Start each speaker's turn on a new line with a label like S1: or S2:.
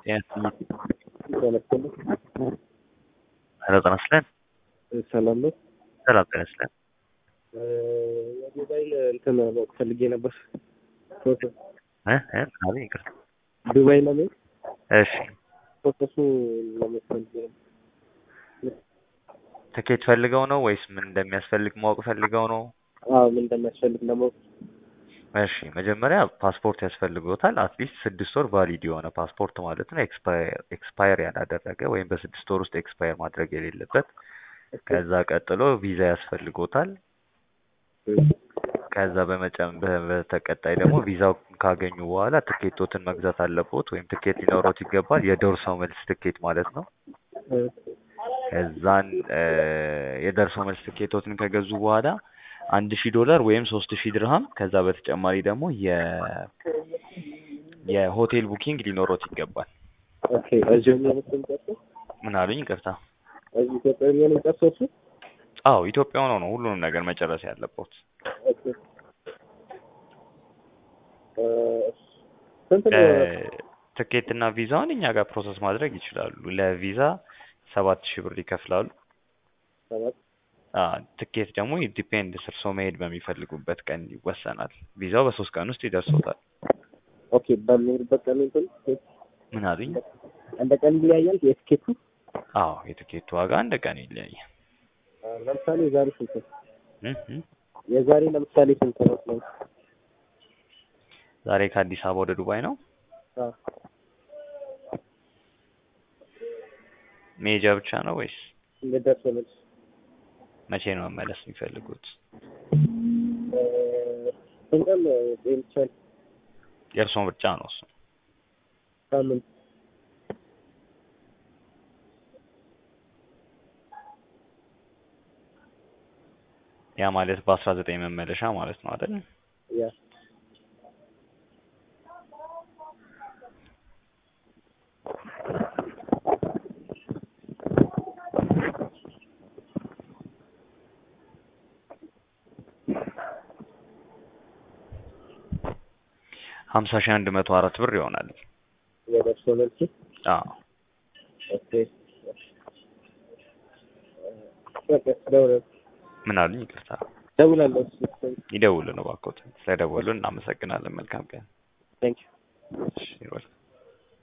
S1: ሄሎ ጤና ይስጥልን።
S2: ሰላም ነው።
S1: ሰላም ጤና ይስጥልን።
S2: የሞባይል እንትን ማወቅ ፈልጌ ነበር። ፕሮሰስ
S1: እ እ ምናምን ይቅርታ።
S2: ዱባይ ለመሄድ
S1: እሺ
S2: ፕሮሰሱ ለማወቅ ፈልጌ ነበር።
S1: ትኬት ፈልገው ነው ወይስ ምን እንደሚያስፈልግ ማወቅ ፈልገው ነው?
S2: አዎ ምን እንደሚያስፈልግ ለማወቅ
S1: እሺ መጀመሪያ ፓስፖርት ያስፈልጎታል። አትሊስት ስድስት ወር ቫሊድ የሆነ ፓስፖርት ማለት ነው። ኤክስፓየር ያላደረገ ወይም በስድስት ወር ውስጥ ኤክስፓየር ማድረግ የሌለበት። ከዛ ቀጥሎ ቪዛ ያስፈልጎታል። ከዛ በመጨም በ- በተቀጣይ ደግሞ ቪዛው ካገኙ በኋላ ትኬቶትን መግዛት አለቦት ወይም ትኬት ሊኖሮት ይገባል። የደርሶ መልስ ትኬት ማለት ነው። ከዛን እ የደርሶ መልስ ትኬቶትን ከገዙ በኋላ አንድ ሺህ ዶላር ወይም ሶስት ሺህ ድርሃም ከዛ በተጨማሪ ደግሞ የ የሆቴል ቡኪንግ ሊኖሮት ይገባል።
S2: ኦኬ እዚሁ የሚሆኑት የሚጨርሰው
S1: ምን አሉኝ? ይቅርታ።
S2: እዚህ ኢትዮጵያ የሚሆን የሚጨርሰው እሱ
S1: አዎ ኢትዮጵያ ሆኖ ነው ሁሉንም ነገር መጨረስ ያለቦት።
S2: ኦኬ እ ስንት ነው?
S1: ትኬት እና ቪዛውን እኛ ጋር ፕሮሰስ ማድረግ ይችላሉ። ለቪዛ ሰባት ሺህ ብር ይከፍላሉ።
S2: ሰባት
S1: አ ትኬት ደግሞ ዲፔንድ እርሶ መሄድ በሚፈልጉበት ቀን ይወሰናል። ቪዛው በሶስት ቀን ውስጥ ይደርሶታል።
S2: ኦኬ በሚሄድበት ቀን እንትን
S1: ምን አሉኝ?
S2: እንደ ቀን ይለያያል የትኬቱ።
S1: አዎ የትኬቱ ዋጋ እንደ ቀን ይለያያል።
S2: አ፣ ለምሳሌ የዛሬ ስንት ነው?
S1: እ እ
S2: የዛሬ ለምሳሌ ስንት ነው?
S1: ዛሬ ከአዲስ አበባ ወደ ዱባይ ነው
S2: አ፣
S1: መሄጃ ብቻ ነው ወይስ
S2: እንደደርሶ መልስ
S1: መቼ ነው መመለስ የሚፈልጉት?
S2: እ፣ ስንት ቀን ሊሆን ይችላል?
S1: የእርሶ ምርጫ ነው እሱ።
S2: ሳምንት
S1: ያ ማለት በአስራ ዘጠኝ መመለሻ ማለት ነው አይደል?
S2: ያ
S1: ሀምሳ ሺህ አንድ መቶ አራት ብር ይሆናል።
S2: የደርሶ መልስ
S1: አዎ
S2: ኦኬ በቃ ደውላለሁ
S1: ምን አሉኝ? ይቅርታ
S2: ደውላለሁ።
S1: ይደውሉ ነው እባክዎት። ስለደወሉ እናመሰግናለን። መልካም ቀን።
S2: ቴንክ ዩ
S1: እሺ ይወል